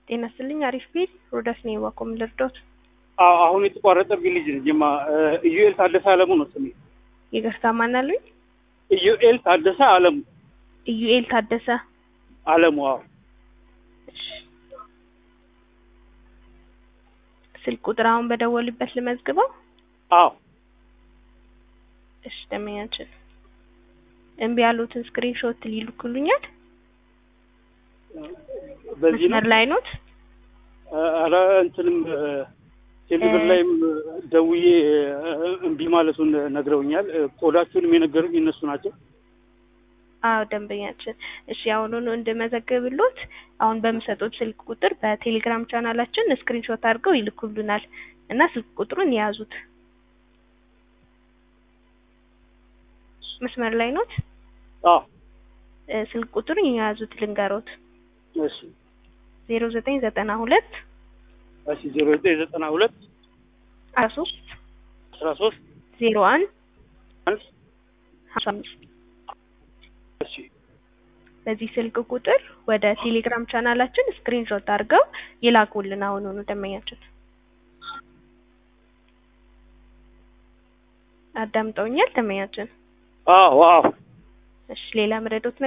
ጤና ይስጥልኝ። አሪፍ ቤት ሮዳስ ነኝ። ዋኮም ልርዶት አዎ አሁን የተቋረጠብኝ ልጅ ነኝ። ጅማ ኢዩኤል ታደሰ አለሙ ነው ስሜ። ይቅርታ ማን አሉኝ? ኢዩኤል ታደሰ አለሙ ኢዩኤል ታደሰ አለሙ። አዎ ስልክ ቁጥር አሁን በደወሉበት ልመዝግበው። አዎ እሺ ደመኛችን እምቢ ያሉትን ስክሪንሾት ሊልኩልኛል። በዚህ ነው መስመር ላይ ኖት? ኧረ እንትንም ቴሌብር ላይም ደውዬ እምቢ ማለቱን ነግረውኛል። ኮዳችሁንም የነገሩኝ እነሱ ናቸው። አዎ ደንበኛችን። እሺ አሁኑኑ እንድመዘግብሎት አሁን በምሰጡት ስልክ ቁጥር በቴሌግራም ቻናላችን ስክሪንሾት አድርገው ይልኩልናል እና ስልክ ቁጥሩን የያዙት። መስመር ላይ ኖት? አዎ እ ስልክ ቁጥሩን የያዙት ልንገሮት እሺ ዜሮ ዘጠኝ ዘጠና ሁለት እሺ ዜሮ ዘጠኝ ዘጠና ሁለት አስራ ሶስት አስራ ሶስት ዜሮ አንድ አንድ ሀምሳ አምስት እሺ በዚህ ስልክ ቁጥር ወደ ቴሌግራም ቻናላችን ስክሪንሾት አድርገው ይላኩልን። አሁኑኑ ደንበኛችን አዳምጠውኛል። ደንበኛችን አዎ አዎ እሺ ሌላ ምረዶት